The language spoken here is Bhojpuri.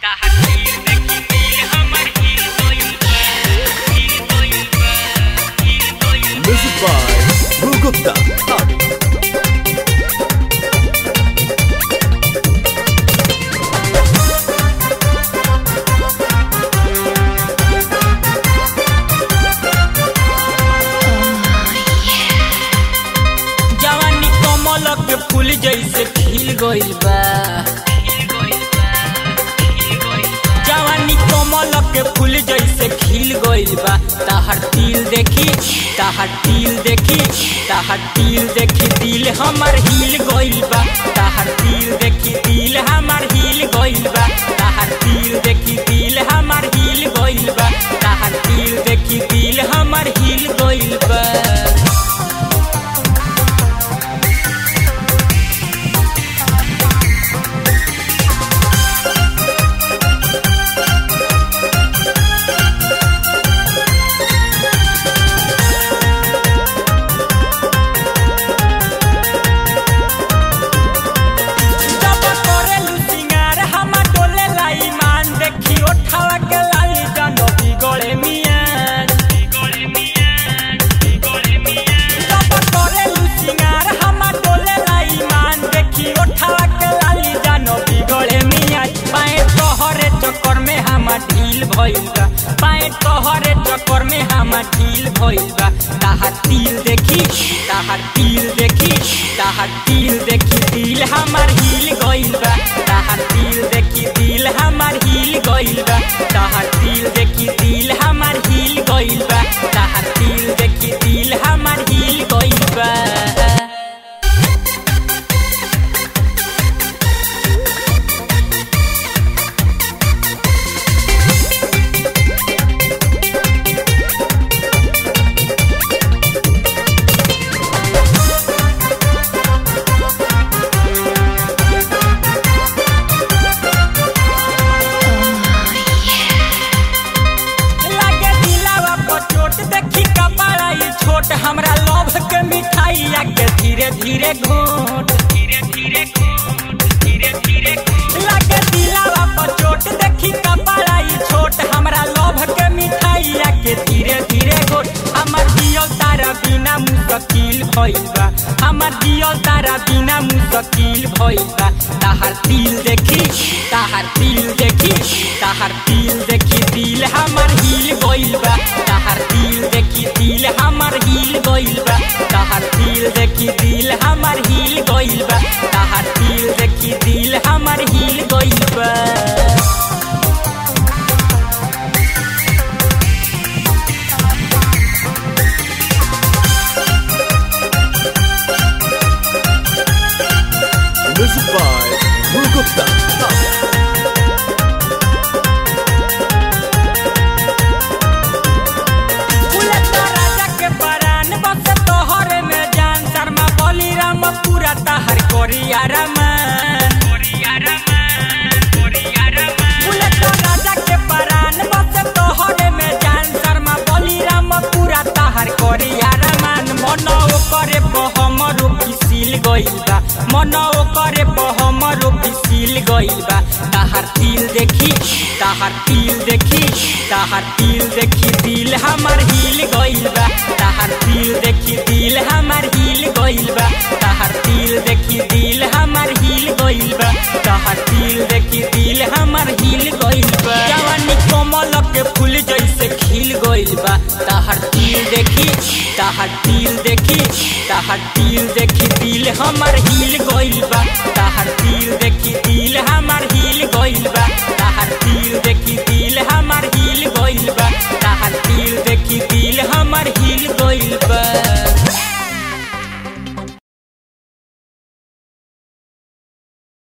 Music by Bhu Gupta. जवानी कमल के फूल जैसे खिल गइल बा जवानी कमल के फूल जैसे खिल गइल बा ताहर तिल देखी ताहर तिल देखी ताहर तिल देखी दिल हमर हिल गइल बा ताहर तिल देखी दिल हमर हिल गइल बा ताहर तिल देखी दिल हमर हिल गइल बा ताहर तिल देखी दिल हमर हिल गइल बा जब करेलु सिंगार हमा डोले लाई मान देखी ओठावा के लाली जानो बिगड़े मियां जब करेलु सिंगार हमा डोले लाई मान देखी ओठावा के लाली जानो बिगड़े मियां पाए तोहरे चक्कर में हमा ढील भइल बा पाए तोहरे चक्कर में हमा ढील भइल बा ताहार तिल देखी ताहार तिल देखी ताहार तिल देखी दिल हमार हिल गइल बा ताहार तिल देखी दिल हमार हिल गइल बा ताहार तिल देखी दिल हमार हिल गइल बा ताहार तिल देखी दिल हमार हिल गइल बा लागे दिलावा पर चोट देखी कपाड़ा ई छोट हमरा लोभ के मिठाई आके धीरे धीरे घोट धीरे धीरे घोट धीरे धीरे लागे दिलावा पर चोट देखी कपाड़ा ई छोट हमरा लोभ के मिठाई आके धीरे धीरे घोट हमर दियल तारा बिना मुश्किल भइल बा हमर दियल तारा बिना मुश्किल भइल बा ताहार दिल देखी ताहार दिल देखी ताहार दिल देखी दिल हमर हिल गइल बा ताहार दिल देखी दिल हमर हिल गइल बा ताहार दिल देखी दिल हमर हिल गइल बा ताहार दिल देखी दिल हमर हिल गइल बा Music by Bhu Gupta. Bullet Raja के परान बस तोहरे में जान शर्मा बलिराम पूरा तहर कोरिया रमान बुलेट राजा के परान बस तोहरे में जान शर्मा बलिराम पूरा तहर कोरिया रमान मन करे हमरो पिसिल गइल बा मन करे हमरो पिसिल गइल बा ताहार तिल देखी ताहार तिल देखी ताहार तिल देखी दिल हमर हिल गइल बा ताहार तिल देखी दिल हमर हिल गइल बा ताहार तिल देखी दिल हमर हिल गइल बा ताहार तिल देखी दिल हमर हिल गइल बा जवानी कमल के फूल जैसे खिल गइल बा ताहार तिल देखी ताहार तिल देखी ताहार तिल देखी दिल हमर हिल गइल बा ताहार तिल देखी दिल हमर हिल गइल बा ताहार तिल देखी दिल हमर हिल गइल बा ताहार तिल देखी दिल हमर हिल गइल बा